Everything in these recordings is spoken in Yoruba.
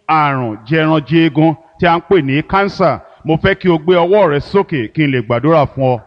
àrùn jẹranjẹgun tí a ń pè ní kánsà mo fẹ́ kí o gbé ọwọ́ rẹ sókè kí n lè gbàdúrà fún ọ.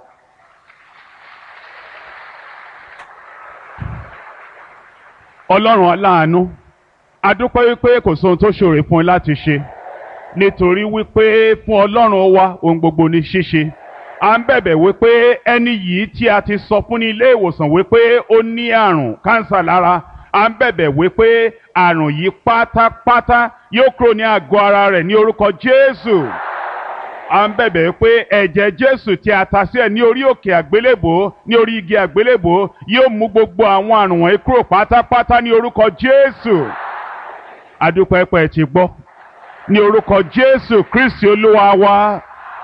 ọlọ́run aláàánú adúpẹ́ wípé kò sóhun tó ṣòro fún ẹ láti ṣe nítorí wípé fún ọlọ́run wa ohun gbogbo ní ṣíṣe à ń bẹ̀bẹ̀ wípé ẹni yìí tí a ti sọ fún ní ilé ìwòsàn wípé ó ní àrùn kánsà lára à ń bẹ̀bẹ̀ wípé àrùn yìí pátápátá yóò kúrò ní àgọ́ ara rẹ̀ ní orúkọ Jésù à ń bẹ̀bẹ̀ pé ẹ̀jẹ̀ Jésù tí a ta sí ẹ̀ ní orí òkè àgbélébò ní orí igi àgbélébò yóò mú gbogbo àwọn àrùn wọ̀nyí kúrò pátápátá ní orúkọ Jésù adúpẹ́ pẹ́ ti gbọ́ ní orúkọ Jésù Kristi Olúwa wa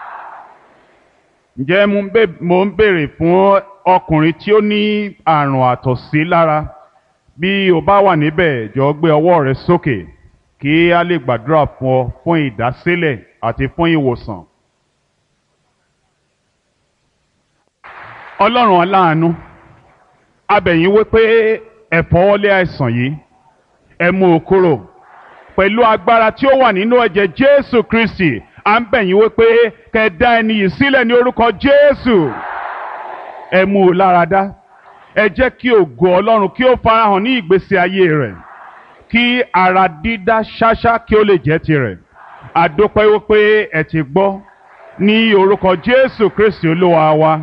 ǹjẹ́ mo ń béèrè fún ọkùnrin tí ó ní àrùn àtọ̀sí lára bí o bá wà níbẹ̀ jọ̀ọ́ gbé ọwọ́ rẹ sókè kí a lè gbàdúrà fún ọ fún ìdásílẹ̀ àti fún ìwòsàn. ọlọ́run aláàánú abẹ̀yìn wípé ẹ fọwọ́lé àìsàn yìí ẹ mú o kúrò pẹ̀lú agbára tí ó wà nínú ẹ̀jẹ̀ Jésù Kristi à ń bẹ̀yìn wípé kẹ́ dá ẹni yìí sílẹ̀ ní orúkọ Jésù ẹ mú o lára dá ẹ jẹ́ kí ògo ọlọ́run kí ó farahàn ní ìgbésí ayé rẹ̀ kí ara dídá ṣáṣá kí ó lè jẹ́ tirẹ̀ àdópẹ́ wípé ẹ ti gbọ́ ní orúkọ Jésù Kristi olúwa wa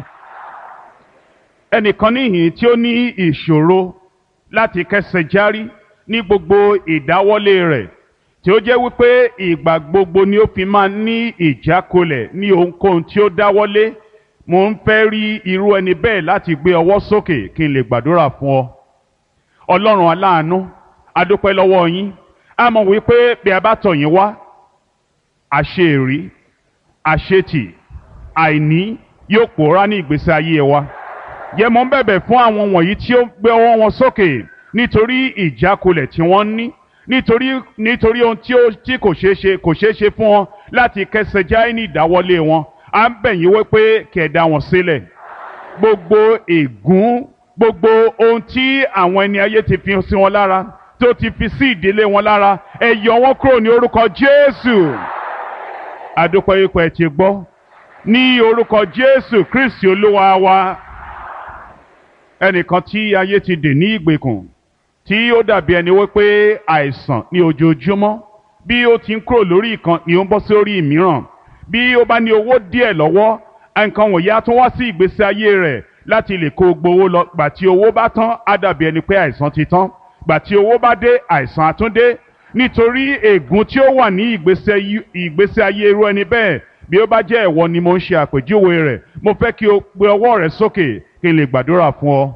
ẹnìkan níhìn tí ó ní ìṣòro láti kẹsẹ̀ járí ní gbogbo ìdáwọ́lé rẹ̀ tí ó jẹ́ wípé ìgbà gbogbo ni ó fi máa ní ìjákulẹ̀ ní ohunkóhun tí ó dáwọ́lé mo ń fẹ́ rí irú ẹni bẹ́ẹ̀ láti gbé ọwọ́ sókè kí n lè gbàdúrà fún ọ. ọlọ́run aláàánú adúpẹ́ lọ́wọ́ yín a mọ̀ wípé bí a bá tọ̀ yín wá àṣeèrí àṣetì àìní yóò pòórá ní ìgbésí ayé wa. yẹ mo ń bẹ̀bẹ̀ fún àwọn wọ̀nyí tí ó gbé ọwọ́ wọn sókè nítorí ìjákulẹ̀ tí wọ́n ní nítorí nítorí ohun tí ó tí kò ṣeé ṣe kò ṣeé ṣe fún wọn láti kẹsẹ̀ jáì ní ìdáwọ́lé wọn à ń bẹ̀ yín wípé kí ẹ dá wọn sílẹ̀ gbogbo ègún gbogbo ohun tí àwọn ẹni ayé ti fi sí wọn lára tó ti fi sí ìdílé wọn lára ẹ yọ wọn kúrò ní orúkọ Jésù àdúpẹ́ ipò ẹ̀ ti gbọ́ ní orúkọ Jésù Kristi Olúwa wa ẹnìkan tí ayé ti dè ní ìgbèkùn tí ó dàbí ẹni wípé àìsàn ní ojoojúmọ́ bí ó ti ń kúrò lórí ìkan ni ó ń bọ́ sí orí ìmíràn bí ó bá ní owó díẹ̀ lọ́wọ́ nǹkan wọ̀nyí á tún wá sí ìgbésí ayé rẹ̀ láti lè kó gbowó lọ gbà tí owó bá tán á dàbí ẹni pé àìsàn ti tán gbà tí owó bá dé àìsàn á tún dé nítorí ègún tí ó wà ní ìgbésí ayé irú ẹni bẹ́ẹ̀ bí ó bá jẹ́ ẹ̀wọ ni mo ń ṣe àpèjúwe rẹ̀ mo fẹ́ kí o gbé ọwọ́ rẹ sókè kí n lè gbàdúrà fún ọ.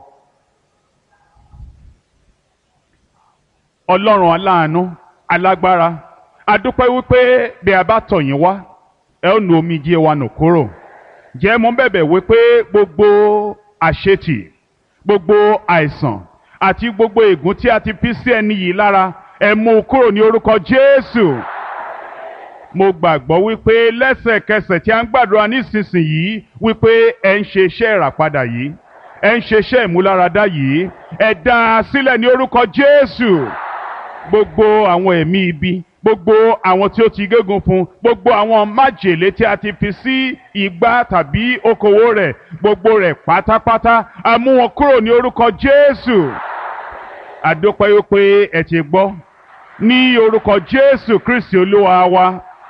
ọlọ́run aláàánú alágbára adúpẹ́ wípé bí a bá tọ̀ yín wá ẹ ó nu omijé wa nù kúrò jẹ́ mo bẹ̀bẹ̀ wípé gbogbo àṣetì gbogbo àìsàn àti gbogbo ègún tí a ti fi sí ẹni yìí lára ẹ mú un kúrò ní orúkọ Jésù mo gbàgbọ́ wípé lẹ́sẹ̀kẹsẹ̀ tí a ń gbàdúrà nísinsìnyí wípé ẹ ń ṣe iṣẹ́ ìràpadà yìí ẹ ń ṣe iṣẹ́ ìmúláradá yìí ẹ dá a sílẹ̀ ní orúkọ Jésù gbogbo àwọn ẹ̀mí ibi gbogbo àwọn tí ó ti gégùn fún gbogbo àwọn májèlé tí a ti fi sí igbá tàbí okòwò rẹ̀ gbogbo rẹ̀ pátápátá a mú wọn kúrò ní orúkọ Jésù àdópẹ́ wípé ẹ ti gbọ́ ní orúkọ Jésù Kristi Olúwa wa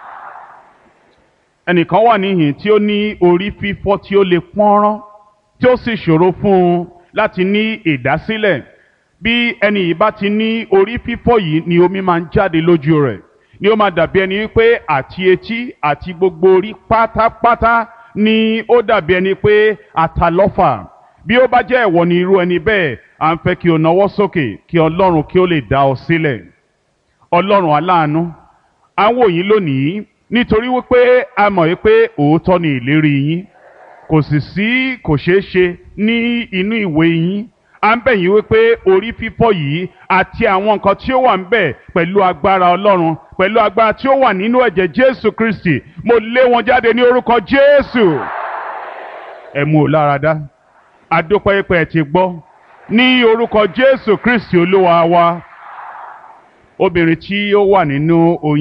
ẹnìkan wà níhìn tí ó ní orí fífọ́ tí ó lè pọ́nrán tí ó sì ṣòro fún un láti ní ìdásílẹ̀ bí ẹni yìí bá ti ní orí fífọ́ yìí ni omi máa ń jáde lójú rẹ̀ ni ó máa dàbí ẹni wípé àti etí àti gbogbo orí pátápátá ni ó dàbí ẹni pé àtàlọ́fà bí ó bá jẹ́ ẹ̀wọ̀ ni irú ẹni bẹ́ẹ̀ à ń fẹ́ kí o nawọ́ sókè kí ọlọ́run kí ó lè dá ọ sílẹ̀ ọlọ́run aláàánú à ń wò yín lónìí nítorí wípé a mọ̀ wípé òótọ́ ni ìlérí yín kò sì sí kò ṣeé ṣe ní inú ìwé yín à ń bẹ̀ yín wípé orí fífọ́ yìí àti àwọn nǹkan tí ó wà ń bẹ̀ pẹ̀lú agbára ọlọ́run pẹ̀lú agbára tí ó wà nínú ẹ̀jẹ̀ jésù kristi mo lé wọn jáde ní orúkọ jésù ẹ mú o lára dá adúpẹ́ pé ẹ ti gbọ́ ní orúkọ jésù kristi olúwa wa obìnrin tí ó wà nínú oyún.